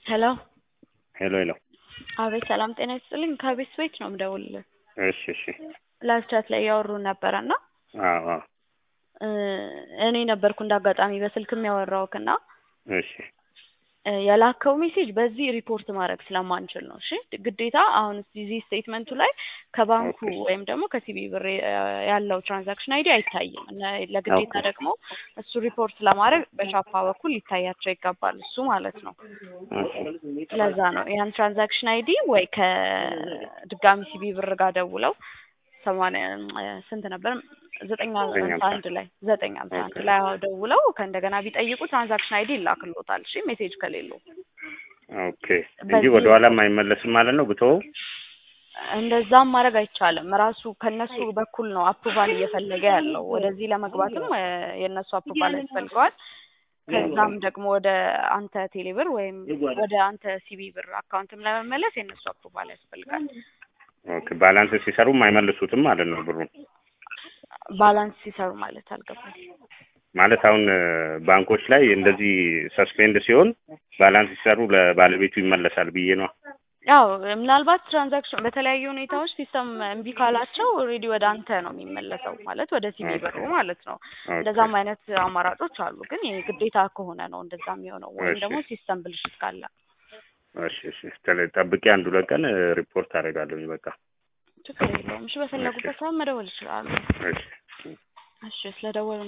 ሄሎ ሄሎ ሄሎ። አቤት ሰላም ጤና ይስጥልኝ። ከቤት ቤት ነው የምደውልልህ። እሺ እሺ። ላይቭ ቻት ላይ እያወሩ ነበረ እና አዎ አዎ። እኔ ነበርኩ እንደ አጋጣሚ በስልክ የሚያወራውክ እና እሺ የላከው ሜሴጅ በዚህ ሪፖርት ማድረግ ስለማንችል ነው። እሺ ግዴታ አሁን እዚህ ስቴትመንቱ ላይ ከባንኩ ኦኬ። ወይም ደግሞ ከሲቢ ብር ያለው ትራንዛክሽን አይዲ አይታይም። እና ለግዴታ ኦኬ። ደግሞ እሱ ሪፖርት ለማድረግ በቻፓ በኩል ሊታያቸው ይገባል። እሱ ማለት ነው። እሺ ለዛ ነው ያን ትራንዛክሽን አይዲ ወይ ከድጋሚ ሲቢ ብር ጋር ደውለው ሰማንያ ስንት ነበር ዘጠኝ ዘጠኝ ሃምሳ ሃምሳ አንድ ላይ ዘጠኝ ሃምሳ አንድ ኦኬ። ላይ አዎ ደውለው ከእንደገና ቢጠይቁ ትራንዛክሽን አይዲ ይላክሎታል። እሺ ሜሴጅ ከሌለው ኦኬ። እንጂ በዚህ ወደ ኋላም አይመለስም ማለት ነው ብትወው? እንደዛም ማድረግ አይቻልም። ራሱ ከነሱ በኩል ነው አፕሩቫል እየፈለገ ያለው። ወደዚህ ለመግባትም እ የእነሱ አፕሩቫል ያስፈልገዋል። ከዛም ደግሞ ወደ አንተ ቴሌብር ወይም ወደ አንተ ሲቢ ብር አካውንትም ለመመለስ የእነሱ አፕሩቫል ያስፈልጋል። ኦኬ። ባላንስ ሲሰሩም አይመልሱትም ማለት ነው ብሩን? ባላንስ ሲሰሩ ማለት አልገባኝ። ማለት አሁን እ ባንኮች ላይ እንደዚህ ሰስፔንድ ሲሆን ባላንስ ሲሰሩ ለባለቤቱ ይመለሳል ብዬ ነው። ያው ምናልባት ትራንዛክሽን በተለያዩ ሁኔታዎች ሲስተም እምቢ ካላቸው ኦልሬዲ ወደ አንተ ነው የሚመለሰው ማለት ወደ ሲቢ ብሩ ማለት ነው። ኦኬ እንደዛም አይነት አማራጮች አሉ። ግን ይሄ ግዴታ ከሆነ ነው እንደዛ የሚሆነው ወይም እሺ ደግሞ ሲስተም ብልሽት ካለ እሺ እሺ። ተለ- ጠብቄ አንድ ሁለት ቀን እ ሪፖርት አደርጋለሁኝ በቃ። ችግር የለውም። እሺ እሺ በፈለጉበት ሰዓት መደወል ይችላሉ። እሺ። እሺ ስለደወሉ